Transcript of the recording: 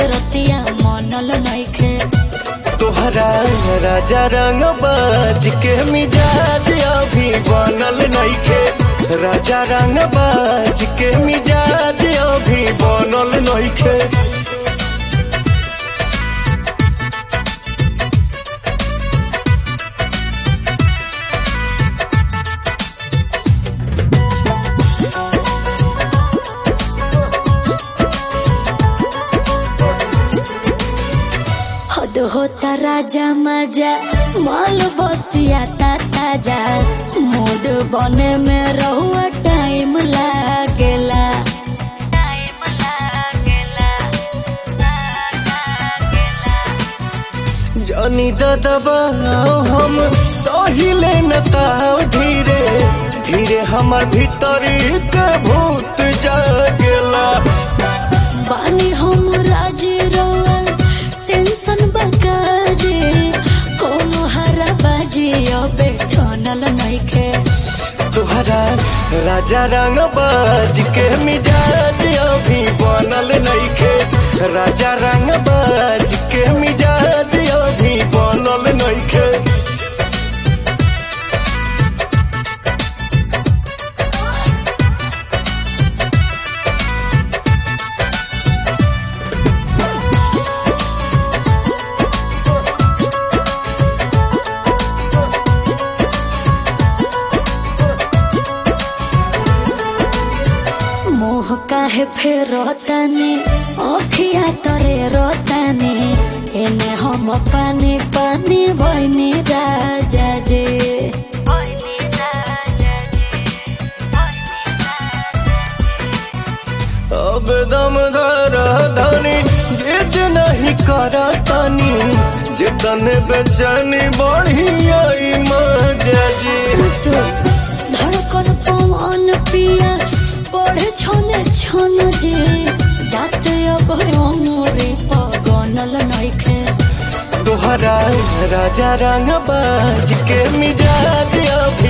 रतिया मनल नइखे तोहरा राजा रंग बाज के मिजाज अभी बनल नइखे राजा रंग बाज के मिजाज अभी बनल नइखे हद होता राजा मजा माल बसिया ता ताजा मूड बने में रहुआ टाइम लागेला टाइम लागेला जानी दबाओ हम सहिले न ताव धीरे धीरे हमर भीतरी के भूत जागेला बानी हम राजी रवा टेंशन बकाजे कोनो हरा बाजी अबे ठनल नइखे तुहरा राजा रंग बाज के मिजाज अभी बनल नइखे राजा रंग बाज के मिजाज अभी बनल नइखे मोह काहे फेर रोतानी अखिया तरे रोतानी एने हम पानी पानी बनी राजा जे अब दम धर धनी जिद नहीं कर तनी जितन बेचैनी बढ़िया मजा जी सोचो धड़कन पवन पिया पढ़े छने छन जे जाते अब अमरे पगनल नइखे तुहरा राजा रंग बाज के मिजाज अभी